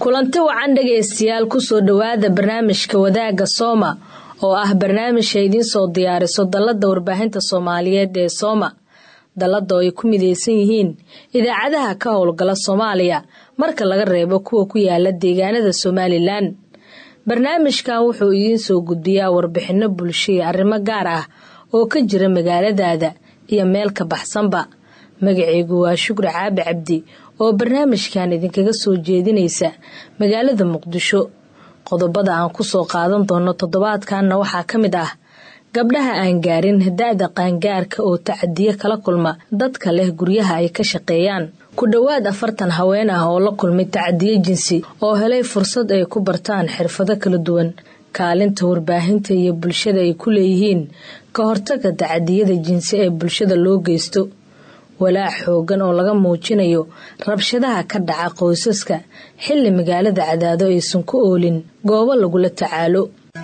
kulanti wacan dhegaystayaal kusoo dhowaada barnaamijka wadaagga sooma oo ah barnaamij ay idiin soo diyaariso dalladda warbaahinta soomaaliyeed ee sooma dallada oo ay ku midaysan yihiin idaacadaha ka howlgala soomaaliya marka laga reebo kuwa ku yaala deegaanada somalilan barnaamijkan wuxuu idiin soo gudbiyaa warbixinno bulsho iyo arrimo gaar ah oo ka jira magaaladaada iyo meel ka baxsanba magacaygu waa shukri caabi cabdi oo barnaamijkan idinkaga soo jeedinaysa magaalada muqdisho qodobada aan kusoo qaadan doono toddobaadkanna waxaa ka mid ah gabdhaha aan gaarin da-da qaangaarka oo tacadiyo kala kulma dadka leh guryaha ay ka shaqeeyaan ku dhowaad afartan haween ah oo la kulmay tacadiyo jinsi oo helay fursad ay ku bartaan xirfado kala duwan kaalinta warbaahinta iyo bulshada ay ku leeyihiin ka hortaga tacadiyada jinsi ee bulshada loo geysto walaac xoogan oo laga muujinayo rabshadaha ka dhaca qoysaska xilli magaalada cadaado aysan ku oolin goobo lagula tacaalo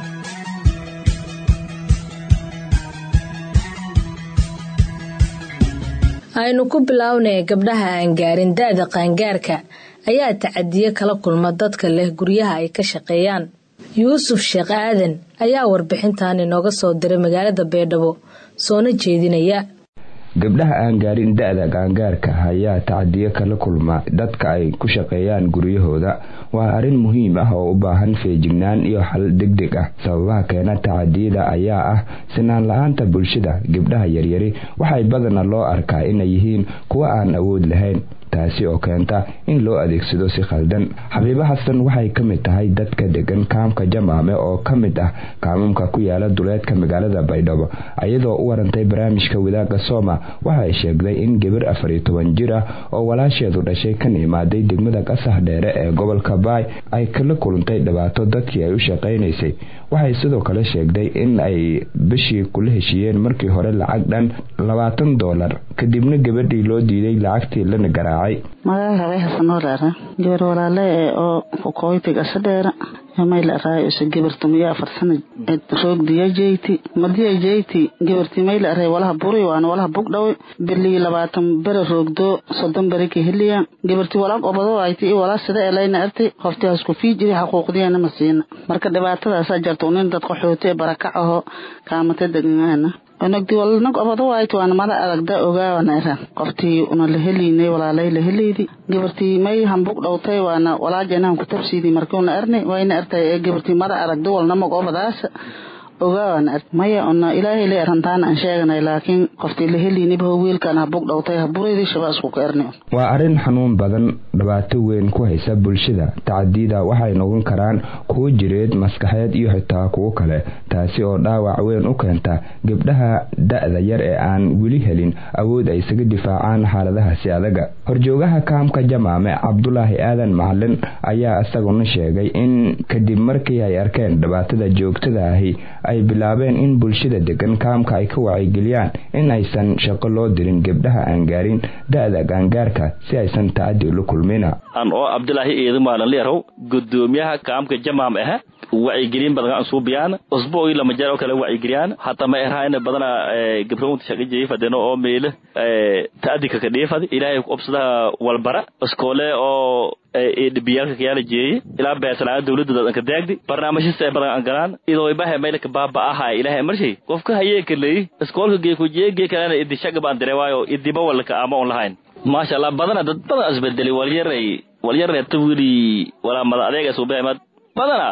aynu ku bilownay gabdhaha aan gaarin da-da qaangaarka ayaa tacadiyo kala kulma dadka leh guryaha ay ka shaqeeyaan yuusuf sheekh aadan ayaa warbixintan inooga soo diray magaalada beedhabo soona jeedinaya gabdhaha aan gaarin da-da qaangaarka ayaa tacadiyo kala kulma dadka ay ku shaqeeyaan guryahooda waa arrin muhiim ah oo u baahan feejignaan iyo xal degdeg ah sababaha keena tacadiyada ayaa ah sinaan la-aanta bulshada gabdhaha yaryari waxay badana loo arkaa inay yihiin kuwo aan awood lahayn taasi oo keenta in loo adeegsado si khaldan xabiibo xasan waxay ka mid tahay dadka degan kaamka jamaame oo ka mid ah kaamamka ku yaala duleedka magaalada baydhabo iyadoo u warantay barnaamijka wadaagga sooma waxay sheegday in gabar afar iyo toban jir ah oo walaasheedu dhashay kan imaaday degmada qasax dheere ee gobolka baay ay kala kulantay dhibaato dadkii ay u shaqaynaysay waxay sidoo kale sheegday in ay bishii kula heshiiyeen markii hore lacag dhan labaatan doolar kadibna gabadhii loo diiday lacagtii lana garaacay magaca way hasanooleera gabar walaale ee oo kukooytig asadheera mayla araayo isa gabarta miya afar sana roogdiya jeyti madiya jeyti gabarti mayla aray walaha buri waana walaha bugdhawe bili labaatan bere roogdo soddon bere ka heliya gabarti walaag obado ayti i walaa sida elayna arti qofti hasku fiijiri xaquuqdiyana ma siina marka dhibaatadaasa jarta unin dad qaxooti ee barakac aho kaamata deganaana onagdi walnag obado waayt waana mada aragda ogaawana era qoftii una la heliynay walaalay la heleydi gabartii may hambug dhowtay waana walaajenahan ku tabsiidi markiuna ernay wayna ertay ee gabartii mada aragda walnamag obadaasa ogaawana er maya una ilaahay la erantaana aan sheeganay laakiin qoftii la heliyniba wiilkan habug dhowtay haburaydi shabaasku ka ernay waa arrin xanuun badan dhibaato weyn ku haysa bulshada tacadiyada waxay noqon karaan kuwo jireed maskaxeed iyo xitaa kuwo kale taasi oo dhaawac weyn u keenta gabdhaha da-da yar ee aan weli helin awood ay isaga difaacaan xaaladahaasi adaga horjoogaha kaamka jamaame cabdulaahi aadan macalin ayaa isaguna sheegay in kadib markii ay arkeen dhibaatada joogtada ahi ay bilaabeen in bulshada degan kaamka ay ka wacyigeliyaan in aysan shaqo loo dirin gabdhaha aan gaarin da-da gaangaarka si aysan tacadi ula kulmina an oo cabdulaahi eedamaalan leerow gudoomiyaha kaamka jamaam ah wacyigelin badan aan suubiyaan usbuucii lama jeer oo kale wacyigeliyaan hataa ma erhaayna badana gabrownta shaqa jeefadeno oo meele ta'adika ka dheefad ilaahay obsadaha walbara iskoole oo dhibiyaalka kayaala jeeye ilaa beersanaada dawladda dadanka daagdi barnaamijyasa ay badan aan galaan idoo ibaha meelka baaba ahay ilaahay marshay qofka hayeenka leey iskoolka geekujiye gee kalena idi shaga baan dire waayo idiba walka ama on lahayn maasha allah badana dad badan isbedelay walyaray walyaray tawiri walaa mada adeega suubahamad badana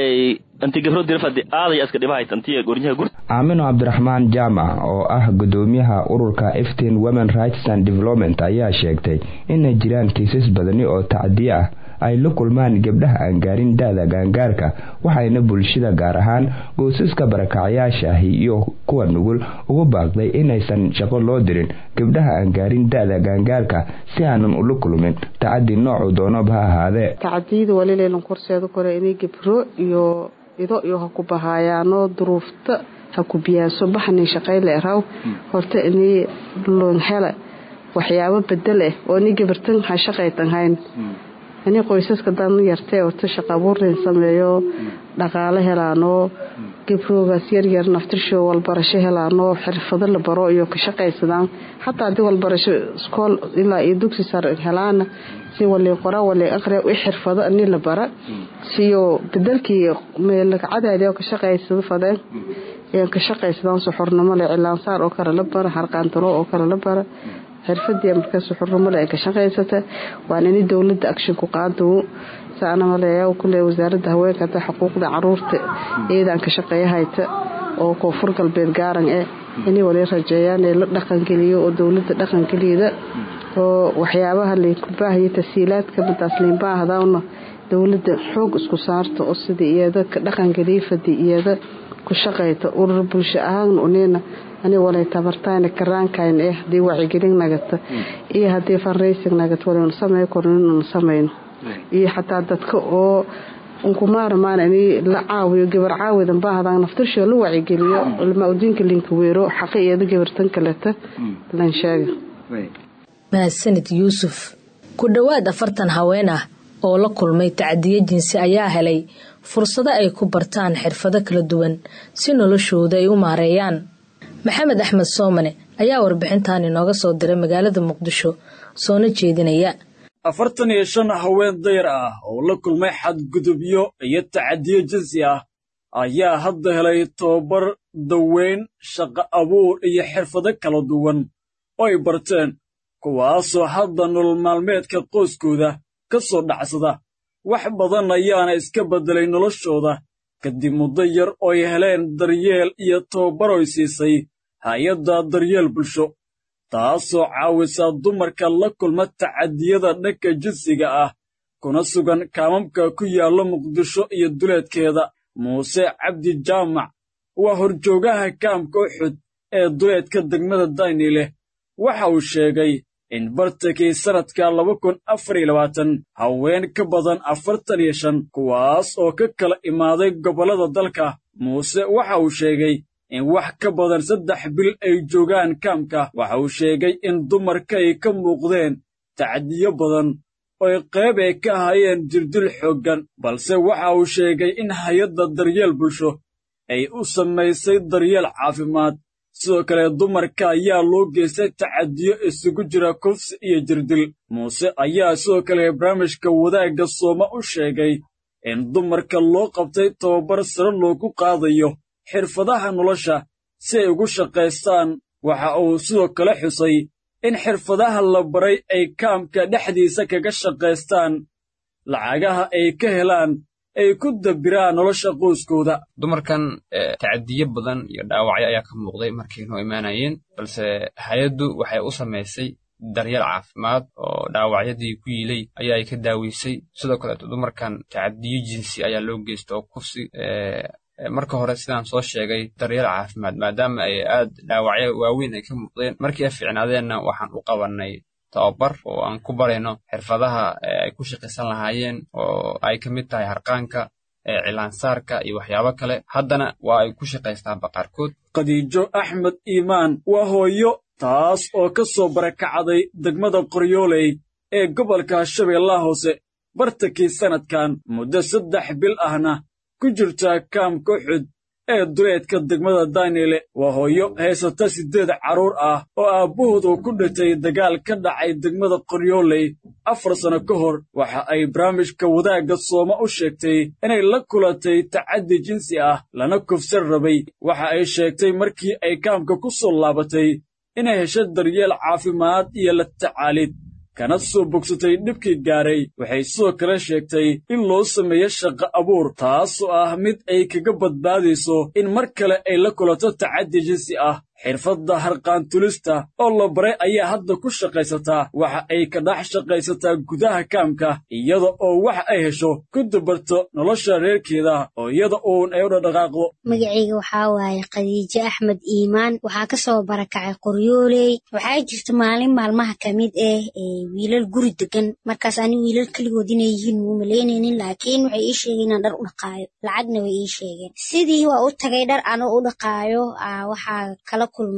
inti gabro dirfadi aaday iska dhibahayt intii gorinyaha gur aamino cabdiraxmaan jaamac oo ah gudoomiyaha ururka eftin women rights and development ayaa sheegtay inay jiraan kiisas badani oo tacdiye ah ay la kulmaan gabdhaha aan gaarin da-da gaangaarka waxayna bulshada gaar ahaan goosaska barakacyaasha ahi iyo kuwa nugul ugu baaqday inaysan shaqo loo dirin gabdhaha aan gaarin da-da gaangaarka si aanan ula kulmin tacadi noocu doonaba ha ahaadee tacadiyada walilaylan korseeda kore inay gabro iyo ido iyo ha ku bahaayaanoo duruufta ha ku biyaaso baxni shaqayle raw horta inay loonhela waxyaabo bedel ah oo ni gabartan ha shaqaytan hayn ani qoysaska dan yartee horta shaqa abuurin sameeyo dhaqaale helaanoo gabroogaas yaryar naftirsho walbarasho helaanoo xirfado la baro iyo ka shaqaysadaan xataa haddii walbarasho iskool ilaa iyo dugsi sare helaana si wali qora wali aqriya i xirfado ani la bara siyo bedelkii meelcadaadi oo ka shaqaysado fadeen ka shaqaysadaan suxurnimo le cilaansaar oo kale la bara harqaantalo oo kale la bara xirfadii markaa suxurnimo le ka shaqaysata waan ini dowlada action ku qaado saanamaleeya kule wasaaradda haweenka hata xuquuqda caruurta iyadaan ka shaqeeyahayta oo koonfur galbeed gaaran eh inay wali rajeeyaan ee la dhaqangeliyo oo dowlada dhaqangeliyada oo waxyaabaha laykubaahayo tasiilaadka madaas liinbaahdaana dowlada xoog isku saarta oo sida iyada ka dhaqangeliya fadi iyada ku shaqayta urur bulsho ahaan unina ani walay tabartayna karaankayn eh hadii wacigelin nagata iyo hadii fundraising nagata walaynu samey korno inanu samayno iyo xataa dadka oo unkumaarmaan in la caawiyo gabar caawidan baahdan naftirshoo la wacigeliyo lmaudiinka linka weero xaqi iyada gabartan kaleta lan sheega mahadsanid yuusuf ku dhowaad afartan haween ah oo la kulmay tacadiyo jinsi ayaa helay fursado ay ku bartaan xirfado kala duwan si noloshooda ay u maareeyaan maxamed axmed soomane ayaa warbixintan inooga soo diray magaalada muqdisho soona jeedinaya afartan iyo shan haween dayar ah oo la kulmay xadgudubyo iyo tacadiyo jinsi ah ayaa hadda helay tobabar daweyn shaqo abuur iyo xirfado kala duwan oo ay barteen kuwaasoo hadda nolol maalmeedka qoyskooda ka soo dhacsada wax badan ayaana iska beddelay noloshooda kadib muddo yar oo ay heleen daryeel iyo tababaroy siisay hay-adda daryeel bulsho taasoo caawisa dumarka la kulma tacadiyada dhanka jinsiga ah kuna sugan kaamamka ku yaalla muqdisho iyo duleedkeeda muuse cabdi jaamac waa horjoogaha kaamka uxud ee duleedka degmada daynileh waxa uu sheegay in bartankii sannadka laba kun afar iyo labaatan haween ka badan afartan iyo shan kuwaas oo ka kala imaaday gobollada dalka muuse waxa uu sheegay in wax ka badan saddex bil ay joogaan kaamka waxa uu sheegay in dumarka ay ka muuqdeen tacdiyo badan ooy qayb ay ka hayeen jirdil xooggan balse waxa uu sheegay in hay-adda daryeel bulsho ay u samaysay daryeel caafimaad sidoo kale dumarka ayaa loo geystay tacadiyo isugu jira kufsi iyo jirdil muuse ayaa sidoo kale barnaamijka wadaagga sooma u sheegay in dumarka loo qabtay tababar sare loogu qaadayo xirfadaha nolosha si ay ugu shaqaystaan waxa uu sidoo kale xusay in xirfadaha la baray ay kaamka dhexdiisa kaga shaqaystaan lacagaha ay ka helaan ay ku dabiraan nolosha qoyskooda dumarkan tacadiyo badan iyo dhaawacyo ayaa ka muuqday markay noo imaanayeen balse hay-addu waxay u samaysay daryeel caafimaad oo dhaawacyadii ku yiilay ayaa ay ka daaweysay sidoo kaleeto dumarkan tacadiyo jinsi ayaa loo geysta oo kufsi marka hore sidaan soo sheegay daryeel caafimaad maadaama ay aad dhaawacyo waaweyn ay ka muuqdeen markii ay fiicnaadeenna waxaan u qabannay tababar oo aan ku barayno xirfadaha ay ku shaqaysan lahaayeen oo ay ka mid tahay harqaanka cilaansaarka iyo waxyaabo kale haddana waa ay ku shaqaystaanba qaarkood khadiijo axmed iimaan waa hooyo taas oo ka soo barakacday degmada qoryooley ee gobolka shabeellaha hoose bartankii sannadkan muddo saddex bil ahna ku jirta kaamka uxud ee duleedka degmada daynile waa hooyo haysata siddeed carruur ah oo aabbahood uu ku dhintay dagaal ka dhacay degmada qoryooley afar sanno ka hor waxa ay barnaamijka wadaagga sooma u sheegtay inay la kulantay tacaddi jinsi ah lana kufsan rabay waxa ay sheegtay markii ay kaamka ku soo laabatay inay hesho daryeel caafimaad iyo la tacaalid kana soo bogsatay dhibkii gaaray waxay sidoo kale sheegtay in loo sameeyo shaqo abuur taasoo ah mid ay kaga badbaadayso in mar kale ay la kulanto tacaddi jinsi ah xirfadda harqaantulista oo la baray ayaa hadda ku shaqaysataa waxa ay ka dhex shaqaysataa gudaha kaamka iyada oo wax ay hesho ku dabarto nolosha reerkeeda oo iyada uun ay u dhadhaqaaqdo magacayga waxaa waaye khadiijo axmed iimaan waxaa ka soo barakacay qoryooley waxaa jirta maalin maalmaha ka mid ah wiilal guri degan markaas ani wiilal keligood inay yihiin muu malaynaynin laakiin waxay ii sheegeen inaan dhar u dhaqaayo lacagna way ii sheegeen sidii waa u tagay dhar anoo u dhaqaayo waxaa kala kulmay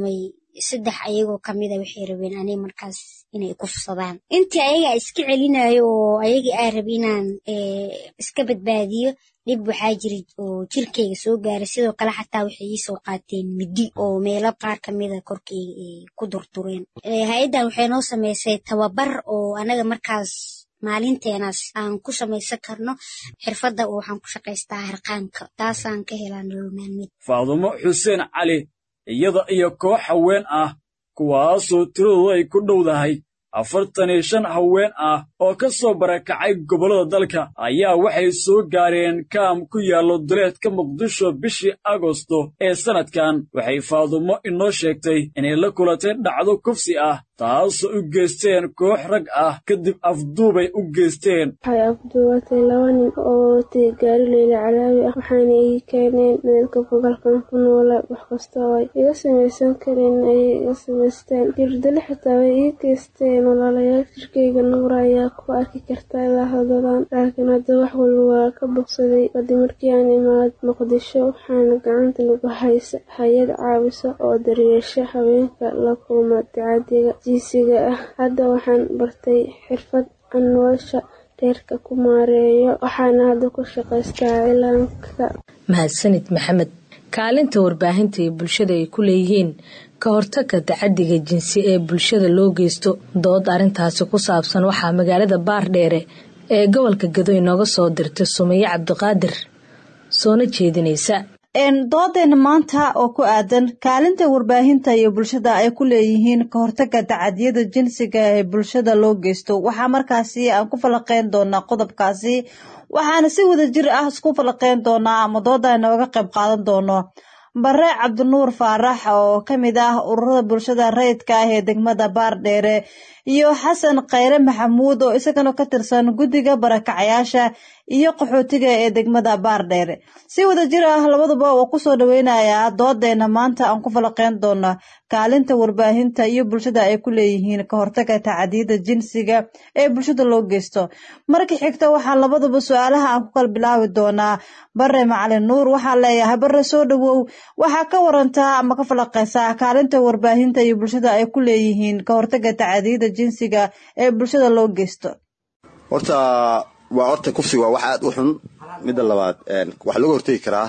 saddex ayagoo kamida waxay rabeen aniga markaas inay kufsadaan intii ayaga iska celinayo oo ayagii aa rabi inaan iska badbaadiyo dhib waxaa jira oo jirkeyga soo gaaray sidoo kale xataa waxay iisoo qaateen midi oo meelo qaar kamida korkeyga ay ku durdureen hay-addan waxay noo samaysay tababar oo anaga markaas maalinteenaas aan ku samaysan karno xirfadda oo waxaan ku shaqaystaa harqaanka taasaan ka helaa nolol maalmeed faadumo xuseen cali iyada iyo koox haween ah kuwaasoo tiradoodu ay ku dhowdahay afartan iyo shan haween ah oo ka soo barakacay gobollada dalka ayaa waxay soo gaareen kaam ku yaallo duleedka muqdisho bishii agosto ee sannadkan waxay faadumo inoo sheegtay inay la kulatay dhacdo kufsi ah taasoo u geysteen koox rag ah kadib afduubay u geysteen waxay afduubatay laba nin oo watay gaari leyla calaawi ah waxaana ii keeneen meelka gobolkan ku noola wax kasta oo ay iga samaysan kareen ayay iga samaysteen jirdale xitaa way ii geysteen walaalayaal jirkeyga nuura ayaa ku arki karta ilaa hadadan laakiin hadda wax walba waa ka bogsaday kadib markii aan imaad muqdisho waxaana gacanta nagu haysa hay-ad caawisa oo daryeesha haweenka la kulma tacadiga jiisiga ah hadda waxaan bartay xirfad aan nolosha reerka ku maareeyo waxaana hadda ku shaqaystaa cilaanka mahadsanid maxamed kaalinta warbaahinta iyo bulshada ay ku leeyihiin ka hortagga tacadiga jinsi ee bulshada loo geysto dood arrintaasi ku saabsan waxaa magaalada baardheere ee gobolka gado inooga soo dirtay sumaye cabdiqaadir soona jeedinaysa doodeena maanta oo ku aadan kaalinta warbaahinta iyo bulshada ay ku leeyihiin ka hortagga tacadiyada jinsiga ee bulshada loo geysto waxaa markaasi aan ku falaqeyn doonaa qodobkaasi waxaana si wada jir ah isku falaqeyn doonaa ama dooda inooga qayb qaadan doono bare cabdinuur faarax oo ka mid ah ururada bulshada rayidka ah ee degmada baardheere iyo xasan khayre maxamuud oo isagana ka tirsan guddiga barakacayaasha iyo qaxootiga ee degmada baardheere si wada jir ah labaduba waa kusoo dhaweynayaa doodeena maanta aan ku falaqeyn doona kaalinta warbaahinta iyo bulshada ay ku leeyihiin ka hortaga tacadiyada jinsiga ee bulshada loo geysto marka xigta waxaa labaduba su-aalaha aan ku kala bilaabi doonaa bare macalin nuur waxaa leeyahay bare soo dhawow waxaa ka warantaa ama ka falaqeysaa kaalinta warbaahinta iyo bulshada ay ku leeyihiin ka hortaga tacadiyada jinsiga ee bulshada loo geysto horta waa horta kufsiga waa wax aad u xun midda labaad waxaa looga hortegi karaa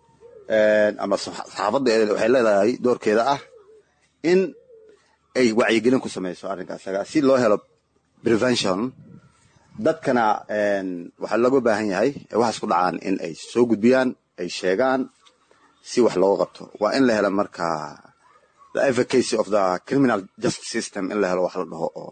ama saxaafadda waxay leedahay doorkeeda ah in ay wacyigelin ku samayso arrinkaas si loo helo prevention dadkana waxaa looga baahan yahay waxaas ku dhacaan in ay soo gudbiyaan ay sheegaan si wax looga qabto waa in la helo marka the advocacy of the criminal justice system in la helo wax la dhaho oo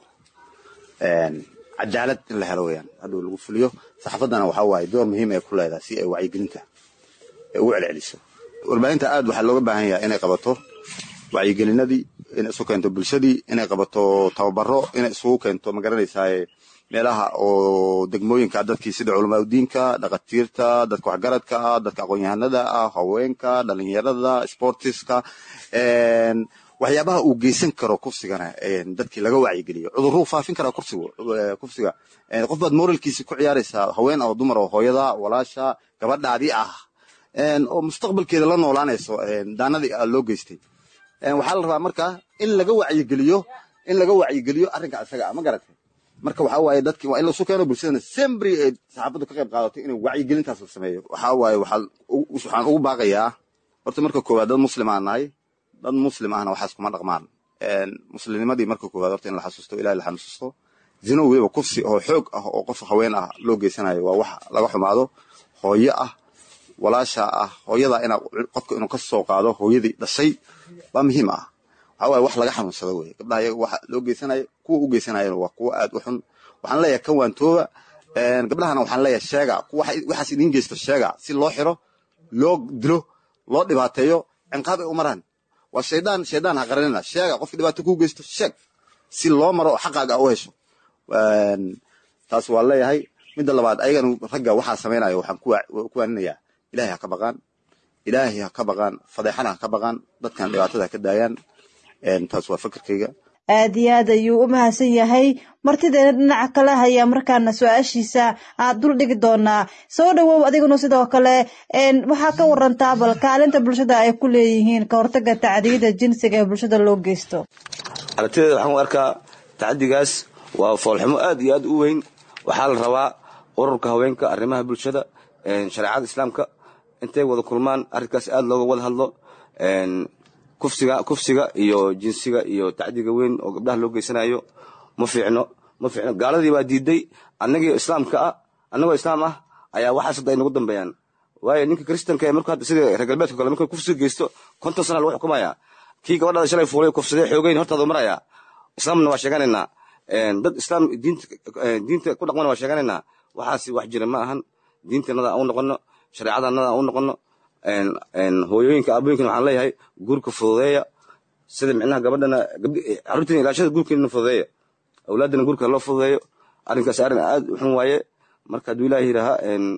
cadaalad in la helo weyaan hadduu lagu fuliyo saxaafaddana waxaa waaye door muhiim ay ku leedahay si ay wacyigelinta ay ugu celceliso warbaahinta aad waxaa looga baahan yahay inay qabato wacyigelinadii inay isu keento bulshadii inay qabato tababaro inay isugu keento magaranaysaa meelaha oo degmooyinka dadkii sida culamaadudiinka dhakatiirta dadka waxgaradka ah dadka aqoon-yahanada ah haweenka dhalinyarada sportiska waxyaabaha uu geysan karo kufsigana dadkii laga wacyigeliyo cuduruu faafin karaa kufsiga qof baad moralkiisa ku ciyaaraysaa haween oo dumar oo hooyada walaasha gabadhaadii ah oo mustaqbalkeeda la noolaanayso daanadii loo geystay waxaa la rabaa marka in laga wacyigeliyo in laga wacyigeliyo arrinka isaga ah ma garatay marka waxaa waaye dadki waa in lasu keeno bulshadana sembri ay saxaafaddu ka qayb qaadato inay wacyigelintaas la sameeyo waxaa waaye waxaan ugu baaqayaa horta marka koowaad dad muslim aan nahay dad muslim ahna waxaas kuma dhaqmaan muslimnimadii marka koowaad horta in la xasuusto ilahi la xasuusto zino weliba kufsi oo xoog ah oo qof haween ah loo geysanayo waa wax laga xumaado hooyo ah walaasha ah hooyada ina qofka inuu ka soo qaado hooyadii dhashay waa muhiim ah waxaa waaye wax laga xanuunsado weye gabdhaha iyaga waxa loo geysanayo kuwa u geysanayana waa kuwa aad u xun waxaan leeyahay kan waantooba gabdhahana waxaan leeyahay sheega waxaas idiin geysto sheega si loo xiro loo dilo loo dhibaateeyo cinqaab ay u maraan waa shaydaan shaydaan ha qaranina sheega qofki dhibaato kuu geysto sheeg si loo maro oo xaqaaga u hesho taas waa leeyahay midda labaad ayagana ragga waxaa samaynaya waxaan ku waaninayaa ilaahay ha ka baqaan ilaahay ha ka baqaan fadeexana ha ka baqaan dadkan dhibaatada ha ka daayaan taas waa fikirkayga aad iyo aad ayuu u mahadsan yahay martideena dhinaca kale ayaa markaana su-aashiisa aad dul dhigi doonaa soo dhawow adiguna sidoo kale waxaa ka warantaa bal kaalinta bulshada ay ku leeyihiin ka hortaga tacdiyada jinsiga ee bulshada loo geysto aragtideeda waxaan u arkaa tacadigaas waa foolxumo aad iyo aad u weyn waxaa la rabaa ururka haweenka arrimaha bulshada shareecada islaamka intay wada kulmaan arrinkaas aad looga wada hadlo kufsiga kufsiga iyo jinsiga iyo tacdiga weyn oo gabdhaha loo geysanayo ma fiicno ma fiicno gaaladii baa diiday annagii islaamka ah annagoo islaam ah ayaa waxaas hadda ay nagu dambeeyaan waayo ninka kristanka ee markuu hadda sida reer galbeedka kale markuu kufsiga geysto konton sana lagu xukumaya kii gabadhaada shalay fuulay kufsadee xoogeyn hortaada maraya islaamna waa sheeganaynaa dad islaam diinta diinta ku dhaqmana waa sheeganaynaa waxaasi wax jira ma ahan diintanada aan u noqono shareecadanada aan u noqono hooyooyinka aabooyinkan waxaan leeyahay guurka fududeeya sida micnaha gabadhana carruurtina ilaashada guurkeena fududeeya awlaadana guurka loo fududeeyo arrinkaas arrin aad u xun waaye marka hadduu ilaahi yidhaaha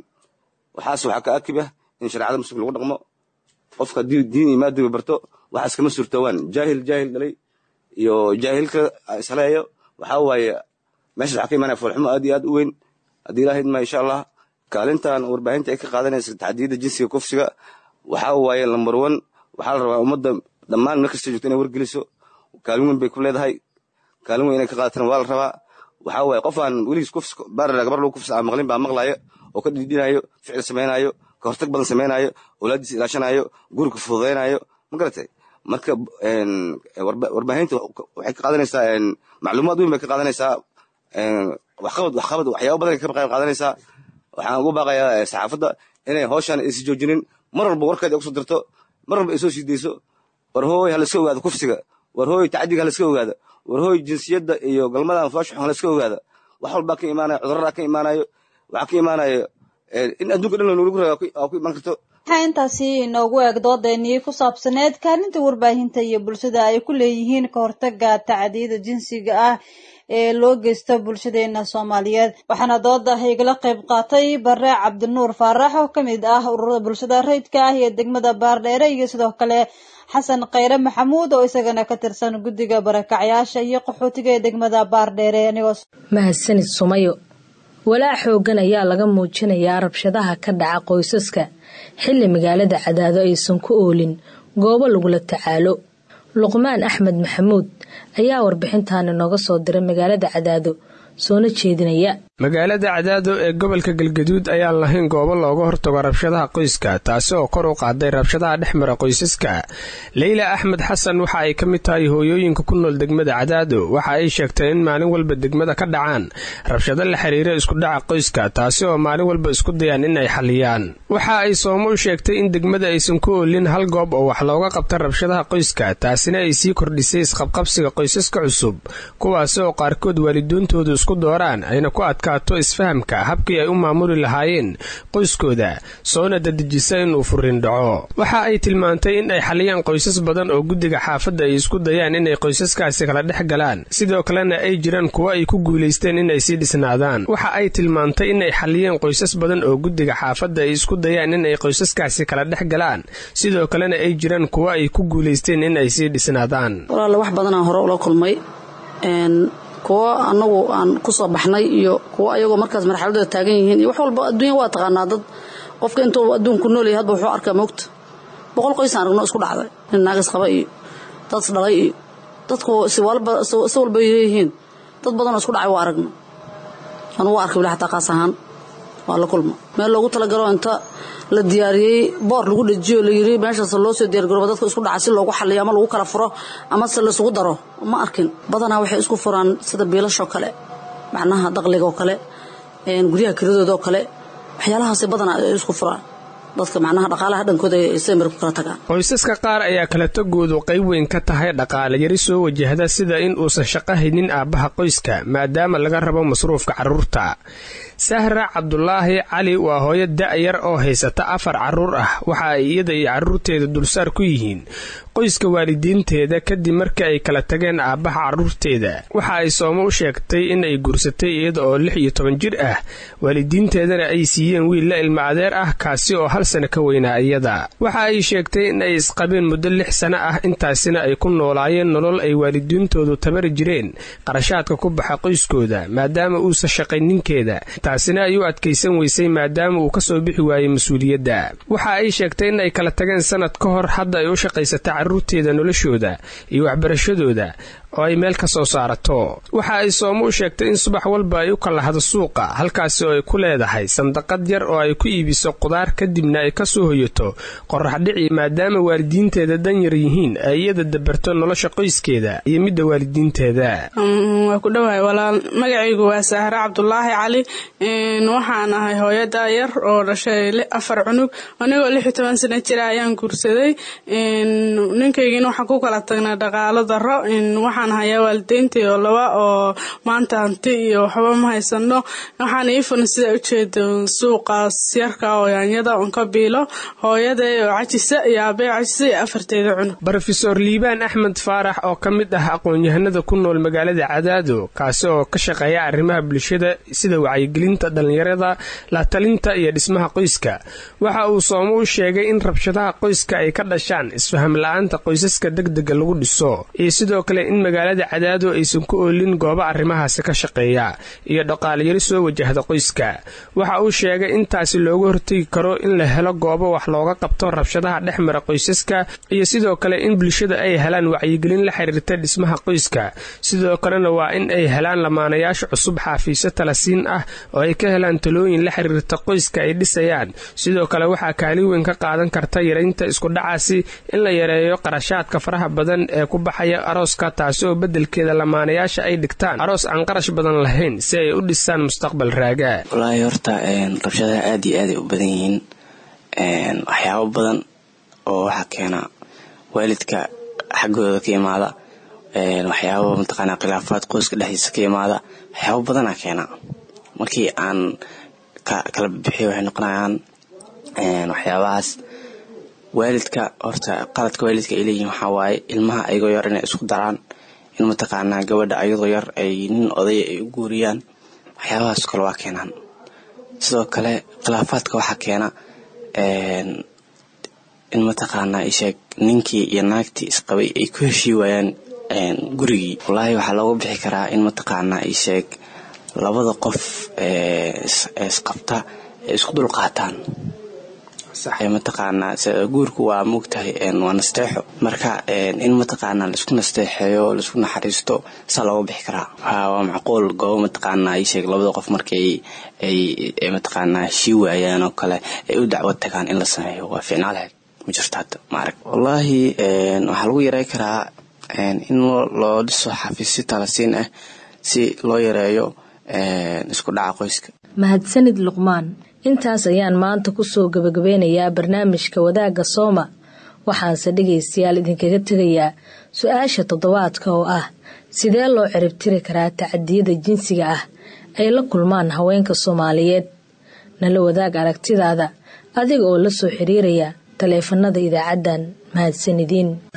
waxaas waxaa ka akib ah in shareecada muslimka lagu dhaqmo qofka haddii diin iyo maadiba barto waxaas kama suurtoowaan jaahil jaahil dhalay iyo jaahilka isleeyo waxaa waaye meeshaas waxaa ka imaanaya foolxumo aad iyo aad u weyn haddii ilahi idmaa insha allah kaalintan warbaahinta ay ka qaadanaysa tacdiyada jinsiga kufsiga waxaa waaye lambar one waxaa la rabaa ummadda dhammaan meel kasta joogto inay wargeliso kaalin weyn bay ku leedahay kaalin weyn inay ka qaadataan waa la rabaa waxaa waaye qof aan weligiis kufs baarara gabar lagu kufsa aan maqlin baa maqlaaya oo ka dhidhinayo ficil samaynayo ka hortag badan samaynayo awlaaddiisa ilaashanayo guriga fududaynayo ma garatay marka warbaahinta waxay ka qaadanaysaa macluumaad weyn bay ka qaadanaysaa waxqabad waxqabad waxyaaba badan ka qayb qaadanaysaa waxaan ugu baaqayaa saxaafadda inay hawshan aysi joojinin mar walba warkeeda kusoo dirto mar walba ay soo sii dayso war hooy ha layska ogaado kufsiga war hooy tacdiga ha layska ogaado war hooy jinsiyadda iyo galmada anfaashu ha layska ogaado wax walbaa ka imaanayo cudurradaa ka imaanayo waxaa ka imaanayo in adduunka dhan lagu raga aa ku imaan karto waxaa intaasi inoogu eeg doodeenii ku saabsaneed kaalinta warbaahinta iyo bulshada ay ku leeyihiin ka hortaga tacdiyada jinsiga ah ee loo geysto bulshadeena soomaaliyeed waxaana dooda igala qayb qaatay bare cabdinuur faarax oo kamid ah ururada bulshada rayidka ah iyo degmada baardheere iyo sidoo kale xasan khayre maxamuud oo isagana ka tirsan guddiga barakacyaasha iyo qaxootiga ee degmada baardheere anigoo mahadsanid sumayo walaac xoogan ayaa laga muujinayaa rabshadaha ka dhaca qoysaska xilli magaalada cadaado aysan ku oolin goobo lagula tacaalo luqmaan axmed maxamuud ayaa warbixintaani nooga soo diray magaalada cadaado soona jeedinaya magaalada cadaado ee gobolka galgaduud ayaan lahayn goobo looga hortago rabshadaha qoyska taasi oo kor u qaaday rabshadaha dhex mara qoysaska leyla axmed xasan waxa ay ka mid tahay hooyooyinka ku nool degmada cadaado waxa ay sheegtay in maalin walba degmada ka dhacaan rabshado la xiriira iskudhaca qoyska taasi oo maalin walba isku dayaan in ay xaliyaan waxa ay soomo u sheegtay in degmada aysan ku oolin hal goob oo wax looga qabta rabshadaha qoyska taasina ay sii kordhisay isqabqabsiga qoysaska cusub kuwaasi oo qaarkood waaliduuntoodu isku dooraan ayna ku adka isfahamka habkii ay u maamuli lahaayeen qoyskooda soona dadejisa inuu furin dhaco waxa ay tilmaantay in ay xaliyaan qoysas badan oo guddiga xaafadda ay isku dayaan inay qoysaskaasi kala dhex galaan sidoo kalena ay jiraan kuwo ay ku guulaysteen inay sii dhisnaadaan waxa ay tilmaantay inay xaliyeen qoysas badan oo guddiga xaafadda ay isku dayaan inay qoysaskaasi kala dhex galaan sidoo kalena ay jiraan kuwo ay ku guulaysteen in ay sii dhisnaadaan walaale wax badanaan hore ula kulmay kuwo anagu aan ku soo baxnay iyo kuwo ayagoo markaas marxaladooda taagan yihiin iyo wax walba adduunya waa taqaanaa dad qofka intuu adduunku noolyahay hadba wuxuu arkaa moogta boqol qoysaan aragno isku dhacday nin naagas qaba iyo dad dhalay iyo dadku si walba si walba yihiin dad badanoo isku dhacay waa aragno anugu arkay wili xataa qaas ahaan waa la kulma meel loogu talagalo inta la diyaariyey boor lagu dhajiyo layiri meeshaas loo soo diyaargarooba dadka isku dhaca si loogu xaliyo ama lagu kala furo ama se laisugu daro ma arkin badanaa waxay isku furaan sida biilashoo kale macnaha daqligoo kale guryaha kiradoodaoo kale waxyaalahaas badanaa ay isku furaan dadka macnaha dhaqaalaha dhankooda ay semir ku kala tagaan qoysaska qaar ayaa kala tagoodu qayb weyn ka tahay dhaqaale yari soo wajahda sida in uusan shaqo haynin aabbaha qoyska maadaama laga rabo masruufka carruurta sahra cabdulaahi cali waa hooyo da-yar oo haysata afar carruur ah waxa ay iyada iyo carruurteeda dulsaar ku yihiin qoyska waalidiinteeda kadib markii ay kala tageen aabbaha carruurteeda waxa ay soomo u sheegtay in ay guursatay iyada oo lix iyo toban jir ah waalidiinteedana ay siiyeen wiil la ilma adeer ah kaasi oo hal hal sano ka weynaa iyada waxa ay sheegtay in ay isqabeen muddo lix sano ah intaasina ay ku noolaayeen nolol ay waalidiintoodu tabari jireen qarashaadka ku baxa qoyskooda maadaama uusa shaqayn ninkeeda taasina ay u adkaysan weysay maadaama uu kasoo bixi waayey mas-uuliyadda waxa ay sheegtay in ay kala tageen sanad ka hor hadda ay u shaqaysata carruurteeda noloshooda iyo waxbarashadooda oo ay meel ka soo saarato waxa ay soomo u sheegtay in subax walba ay u kalahdo suuqa halkaasi oo ay ku leedahay sandaqad yar oo ay ku iibiso qudaar kadibna ay ka soo hoyato qorax dhici maadaama waalidiinteeda danyar yihiin ay iyada dabarto nolosha qoyskeeda iyo midda waalidiinteeda waa ku dhowahay walaal magacaygu waa sahre cabdulaahi cali waxaan ahay hooyada yar oo dhashay afar cunug anigoo lix iyo toban sano jira ayaan guursaday ninkaygiina waxaan ku kala tagnay dhaqaalo daro waxaan hayaa waalideyntii oo laba oo maanta hanti iyo waxba ma haysano waxaan ii furan sida ujeeda suuqaas yarka oo yaanyada un ka biilo hooyaday oo cajisa iyo aabay cajisa iyo afarteeda cunug rofeor liibaan axmed faarax oo ka mid ah aqoon-yahanada ku nool magaalada cadaado kaasi oo ka shaqeeya arrimaha bulshada sida wacyigelinta dhallinyarada la talinta iyo dhismaha qoyska waxa uu soomo u sheegay in rabshadaha qoyska ay ka dhashaan isfaham la-aanta qoysaska degdega lagu dhiso iyo sidoo kale in magaalada cadaado aysan ku oolin goobo arrimahaasi ka shaqeeya iyo dhaqaalayari soo wajahda qoyska waxa uu sheegay intaasi looga hortegi karo in la helo goobo wax looga qabto rabshadaha dhex mara qoysaska iyo sidoo kale in bulshada ay helaan wacyigelin la xiriirta dhismaha qoyska sidoo kalena waa in ay helaan lamaanayaasha cusub xaafiisyo talasiin ah oo ay ka helaan talooyin la xiriirta qoyska ay dhisayaan sidoo kale waxaa kaalin weyn ka qaadan karta yaraynta iskudhacaasi in la yareeyo qarashaadka faraha badan ee ku baxaya arooska taasi oo beddelkeeda lamaanayaasha ay dhigtaan aroos aan qarash badan lahayn si ay u dhisaan mustaqbal raagaa wallaahi horta rabshadaha aad iyo aaday u badan yihiin waxyaabo badan oo waxaa keena waalidka xaggooda ka imaada waxyaabo mataqaanaa khilaafaad qoyska dhexdiisa ka imaada waxyaabo badanaa keena markii aan kala bixiyo waxay noqonayaan waxyaabahaas waalidka horta qaladka waalidka ay leeyihiin waxaa waaye ilmaha ayagoo yar inay isku daraan in mataqaanaa gabadha ayadoo yar ay nin odaya ay u guuriyaan waxyaabahaas kale waa keenaan sidoo kale khilaafaadka waxaa keena in mataqaanaa isheeg ninkii iyo naagtii isqabay ay ku heshii waayaan gurigii wallaahi waxaa looga bixi karaa in mataqaanaa isheeg labada qof isqabta ay isku dul qaataan mataqaanaa guurku waa moogtahay waa nasteexo marka in mataqaanaa laisku nasteexeeyo laisku naxariisto saa looga bixi karaa waa macquul goobo mataqaanaa isheeg labada qof markay ay mataqaanaa heshii waayaan oo kale ay u dacwad tagaan in la sameeyo waa ficnaa lahayd ma jirto hadda maarag wallaahi waxaa lagu yaray karaa in loo dhiso xafiisyo talasiin ah si loo yareeyo isku dhaca qoyska mahadsanid luqmaan intaas ayaan maanta kusoo gabagabeynayaa barnaamijka wadaagga sooma waxaanse dhegaystayaal idinkaga tegayaa su-aasha toddobaadka oo ah sidee loo ciribtiri karaa tacadiyada jinsiga ah ay la kulmaan haweenka soomaaliyeed nala wadaag aragtidaada adiga oo la soo xiriiraya taleefanada idaacaddan mahadsanidin